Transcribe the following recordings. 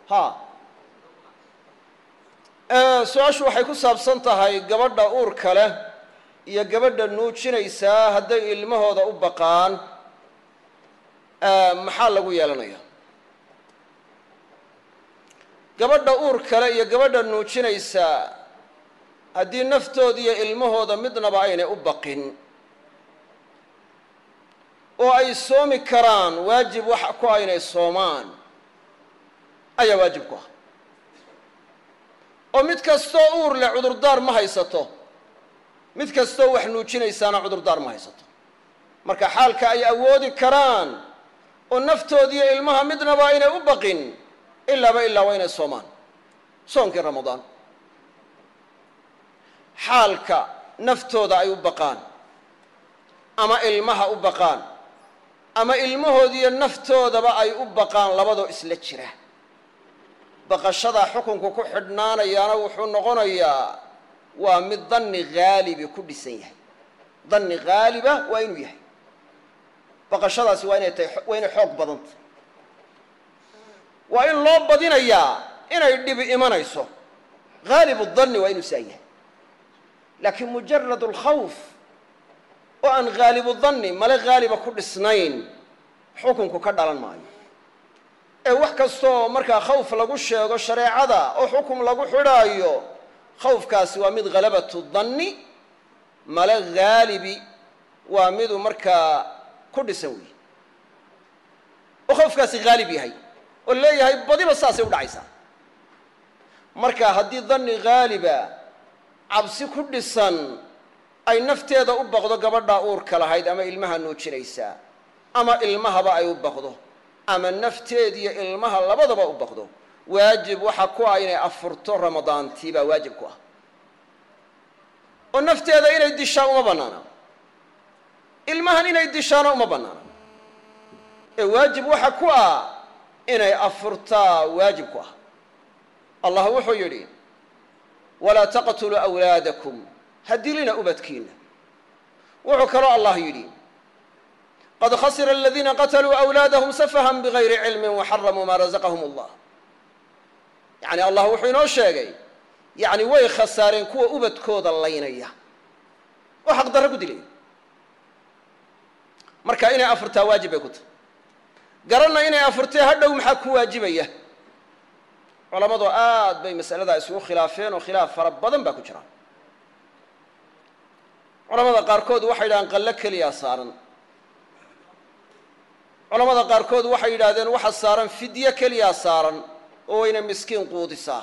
ha su-aashu waxay ku saabsan tahay gabadha uurka leh iyo gabadha nuujinaysaa hadday ilmahooda u baqaan maxaa lagu yeelanaya gabadha uur kale iyo gabadha nuujinaysaa haddii naftooda iyo ilmahooda midnaba aynay u baqin oo ay soomi karaan waajib wax ku aynay soomaan ayaa waajib ku ah oo mid kastoo uur leh cudurdaar ma haysato mid kastoo wax nuujinaysaana cudurdaar ma haysato marka xaalka ay awoodi karaan oo naftoodiiyo ilmaha midnaba aynay u baqin ilaaba ilaa waa inay soomaan soonkii ramadaan xaalka naftooda ay u baqaan ama ilmaha u baqaan ama ilmahoodiiyo naftoodaba ay u baqaan labadoo isla jira baqashadaa xukunku ku xidhnaanayaana wuxuu noqonayaa waa mid danni haalibi ku dhisan yahay danni haaliba waa inuu yahay baqashadaasi waa inay tahay waa inay xoog badanta waa in loo badinayaa inay dhibi imanayso haalibu danni waa inuu saa yahay laakiin mujarad alkhawf oo aan haalibu danni male haaliba ku dhisnayn xukunku ka dhalan maayo ee wax kastooo markaa khawf lagu sheego shareecada oo xukum lagu xidhaayo khawfkaasi waa mid halabatu danni male haalibi waa miduu markaa ku dhisan weeye oo khawfkaasi haalib yahay oo leeyahay badiba saasay u dhacaysaa marka haddii danni haaliba cabsi ku dhisan ay nafteeda u baqdo gabadhaa uurka lahayd ama ilmaha nuujinaysaa ama ilmahaba ay u baqdo ama nafteediyo ilmaha labadaba u baqdo waajib waxa ku ah inay afurto ramadaantii baa waajib ku ah oo nafteeda inay dishaa uma bannaana ilmahan inay dishaana uma bannaana ee waajib waxa ku ah inay afurtaa waajib ku ah allah wuxuu yidhi walaa taqtuluu awlaadakum ha dilina ubadkiina wuxuu kaloo allah yidhi qad khasira aladiina qatluu awlaadahum safahan bigayri cilmin waxaramuu maa razaqahum allah yani allah wuxuu inoo sheegay yani way khasaareen kuwa ubadkooda laynaya oo xaqdarro ku dilaya marka inay afurtaa waajib bay ku tahay garanna inay afurtee hadhow maxaa ku waajibaya culamadu aad bay masaladaa isugu khilaafeen oo khilaaf fara badan baa ku jira culamada qaarkood waxay yidhahdeen qallo keliyaa saaran culamada qaarkood waxay yidhahdeen waxa saaran fidye keliyaa saaran oo wayna miskiin quudisaa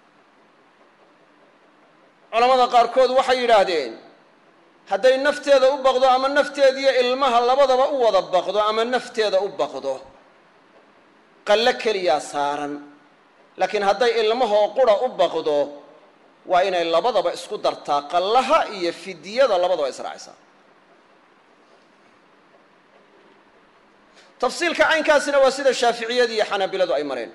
culamada qaarkood waxay yidhaahdeen hadday nafteeda u baqdo ama nafteediyo ilmaha labadaba u wada baqdo ama nafteeda u baqdo qallo keliyaa saaran laakiin hadday ilmahoo qura u baqdo waa inay labadaba isku dartaa qallaha iyo fidyada labadaba israacisaa tafsiilka caynkaasina waa sida shaaficiyadu iyo xanaabiladu ay mareen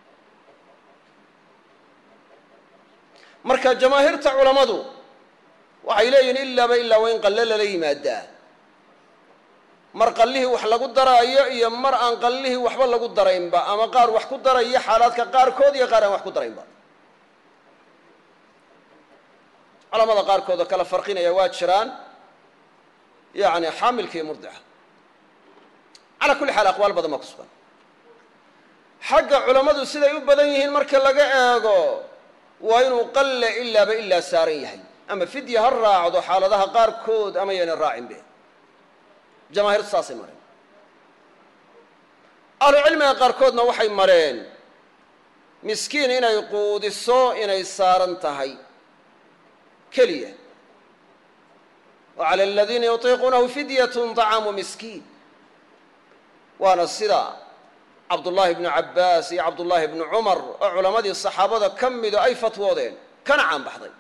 marka jamaahiirta culammadu waxay leeyihin ilaaba ilaa waa in qalle lala yimaadaa mar qallihii wax lagu daraayo iyo mar aan qallihii waxba lagu daraynba ama qaar wax ku daraya xaalaadka qaarkood iyo qaar aan wax ku daraynba culamada qaarkood oo kala farqinaya waa jiraan yani xaamilka iyo murdica calaa kulli xaal aqwaal badan baa ku sugan xagga culammadu siday u badan yihiin marka laga eego waa inuu qalle ilaaba ilaa saaran yahay ama fidya ha raacdo xaaladaha qaarkood ama yayna raacinbe jamaahiirtu saasay mareen ahlucilmiga qaarkoodna waxay mareen miskiin inay quudiso inay saaran tahay keliya wa cala aladiina yutiiquunahu fidyatun طacaamu miskiin waana sida cabdullaahi bnu cabbaas iyo cabdullaahi bnu cumar oo culammadii saxaabada ka mido ay fatwoodeen kana caan baxday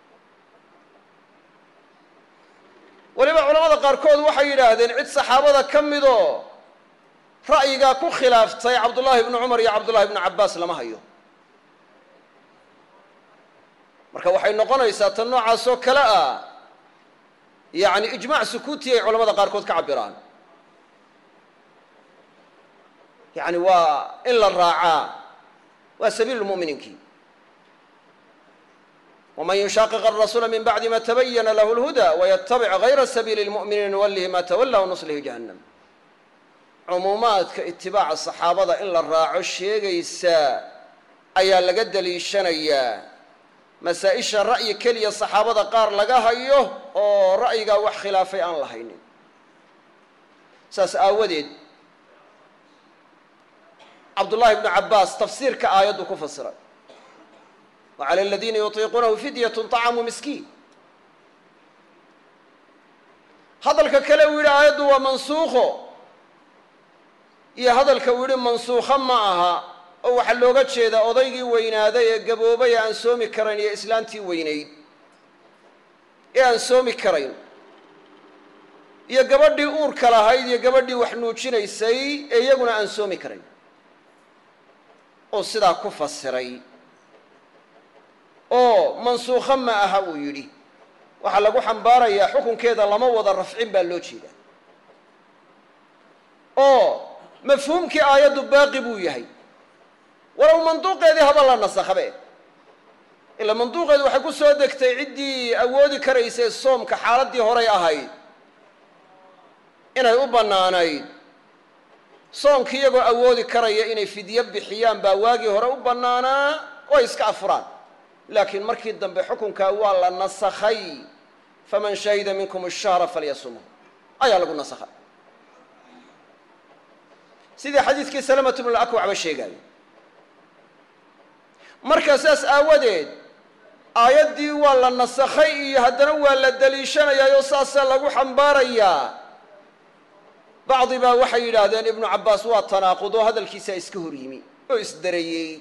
weliba culamada qaarkood waxay yidhaahdeen cid saxaabada ka midoo ra'yigaa ku khilaaftay cabdullaahi bnu cumar iyo cabdullahi bnu cabbaas lama hayo marka waxay noqonaysaa tan noocaas oo kale ah yacni ijmaac sukuuti ay culamada qaarkood ka cabiraan yacni waa in la raacaa waa sabiilu muminiinkii wman yushaaqiq arasuula min bacdi ma tabayana lahu lhuda waytabic gayra sabiili lmu'miniina nuwallihi ma tawalla wanuslihi jahannam cumuumaadka itibaaca saxaabada in la raaco sheegaysa ayaa laga daliishanayaa masaa-isha ra'yi keliya saxaabada qaar laga hayo oo ra'yigaa wax khilaafay aan la haynin saas aawadeed cabdullahi bnu cabbaas tafsiirka aayaddu ku fasiray wa cala aladiina yutiiquunahu fidyatun طacamu miskiin hadalka kale uu yidhi aayaddu waa mansuukho iyo hadalka uu yidhi mansuukho ma aha oo waxaa looga jeedaa odaygii weynaaday ee gaboobay ee aan soomi karayn iyo islaantii weynayd ee aan soomi karayn iyo gabadhii uurka lahayd iyo gabadhii wax nuujinaysay ee iyaguna aan soomi karayn oo sidaa ku fasiray oo mansuukho ma aha uu yidhi waxaa lagu xambaarayaa xukunkeeda lama wada rafcin baa loo jeedaa oo mafhuumkii aayaddu baaqi buu yahay walow manduuqeedii haba la nasakhabe ilaa manduuqeedu waxay ku soo degtay ciddii awoodi karaysay soomka xaaladdii horay ahayd inay u bannaanayd soomkii iyagoo awoodi karaya inay fidyo bixiyaan baa waagii hore u bannaanaa oo ay iska afuraan laakiin markii dambe xukunkaa waa la nasakhay faman shahida minkum ashahra falyasumhu ayaa lagu nasakhay sidii xadiidkii salamatu bnu akwacba sheegaayo marka saas aawadeed aayaddii waa la nasakhay iyo haddana waa la daliishanayaayoo saasaa lagu xambaarayaa bacdi baa waxay yidhaahdeen ibnu cabbaas waa tanaaqudoo hadalkiisaa iska hor yimi oo isdarayey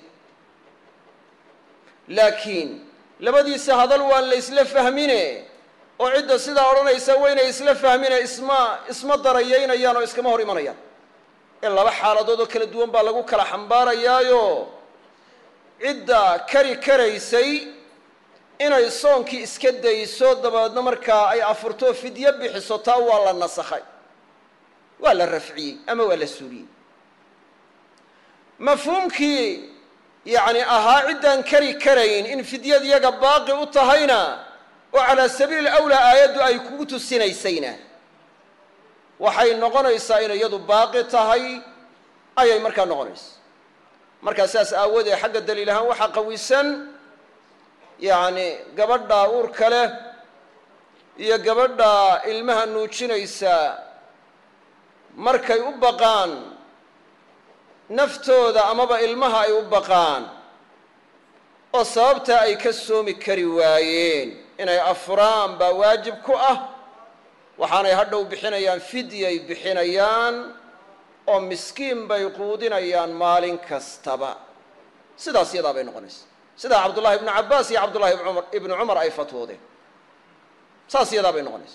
laakiin labadiisa hadal waan la isla fahmine oo cidda sidaa odhanaysa waynay isla fahmine isma isma darayaynayaan oo iskama hor imanayaan ee laba xaaladood oo kala duwan baa lagu kala xambaarayaayo cidda kari karaysay inay soonkii iska dayso dabeedna markaa ay afurto fidyo bixiso taa waa la nasakhay waa la rafciyey ama waa la suuliyey mafhuumkii yacni ahaa ciddaan kari karayn in fidyad iyaga baaqi u tahayna oo calaa sabiili awlaa aayaddu ay kugu tusinaysayna waxay noqonaysaa inay iyadu baaqi tahay ayay markaa noqonaysa markaa saas aawoodee xagga daliil ahaan waxaa qawisan yacni gabadha uurka leh iyo gabadha ilmaha nuujinaysa markay u baqaan naftooda amaba ilmaha ay u baqaan oo sababtaa ay ka soomi kari waayeen inay afuraan baa waajib ku ah waxaanay hadhow bixinayaan fidyay bixinayaan oo miskiin bay quudinayaan maalin kastaba sidaas yadaa bay noqonaysa sidaa cabdullahi ibnu cabbaas iyo cabdullahi bmar ibnu cumar ay fatwoodeen saas yadaa bay noqonaysa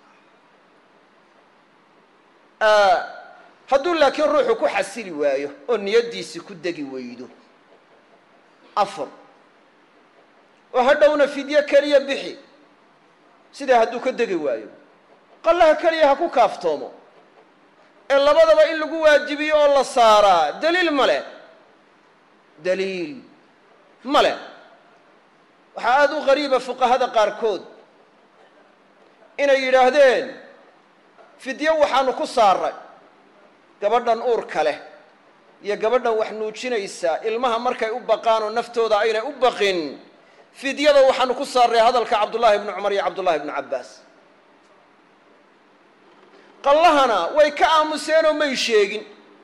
hadduu laakiin ruuxu ku xasili waayo oo niyaddiisi ku degi weydo afur oo hadhowna fidyo keliya bixi sidaa hadduu ka degi waayo qallaha keliya ha ku kaaftoomo ee labadaba in lagu waajibiyo oo la saaraa daliil ma leh daliil ma leh waxaa aada u qariiba fuqahada qaarkood inay yidhaahdeen fidyo waxaanu ku saaray gabadhan uurka leh iyo gabadhan wax nuujinaysa ilmaha markay u baqaan oo naftooda aynay u baqin fidyada waxaanu ku saarray hadalka cabdullaahi ibnu cumar iyo cabdullahi ibnu cabbaas qallahana way ka aamuseenoo may sheegin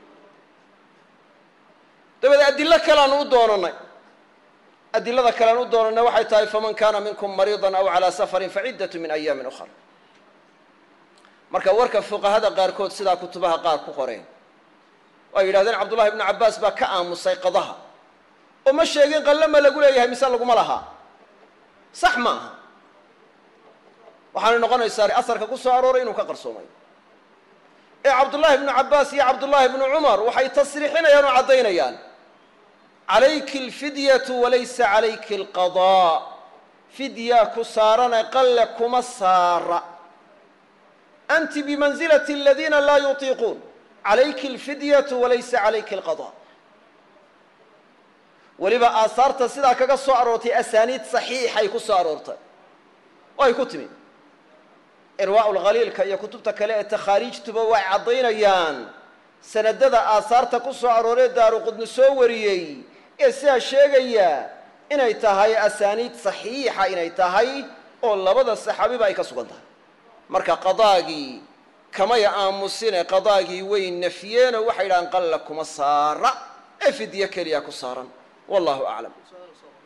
dabeed adillo kaleanu u doonanay adilada kalean u doonanay waxay tahay faman kaana minkum mariidan aw calaa safarin faciddatu min ayaamin ukhra marka warka fuqahada qaarkood sidaa kutubaha qaar ku qoreen oo ay yidhahdeen cabdullahi ibnu cabbaas baa ka aamusay qadaha oo ma sheegin qalle ma lagu leeyahay mise laguma lahaa sax ma aha waxaanay noqonaysaa asarka ku soo arooray inuu ka qarsoomay ee cabdullaahi ibnu cabbaas iyo cabdullaahi ibnu cumar waxay tasriixinayaan oo caddaynayaan calayki alfidyatu walaysa calayki alqadaa fidyaa ku saarane qalle kuma saara anti bimansilati aladiina laa yutiiquun calayki alfidyatu walaysa calayki alqadaa weliba aasaarta sidaa kaga soo aroortay asaaniid saxiixay ku soo aroortay oo ay ku timi irwaa'u lkhaliilka iyo kutubta kale ee takhaariijtuba way caddaynayaan sanadada aasaarta ku soo arooree daaruqudni soo wariyey ee sidaa sheegaya inay tahay asaaniid saxiixa inay tahay oo labada saxaabiba ay ka sugan tahay marka qadaagii kamay aamusine qadaagii way nafyeen oo waxay yidhahaan qalla kuma saara ee fidyo keliya ku saaran wallahu aclam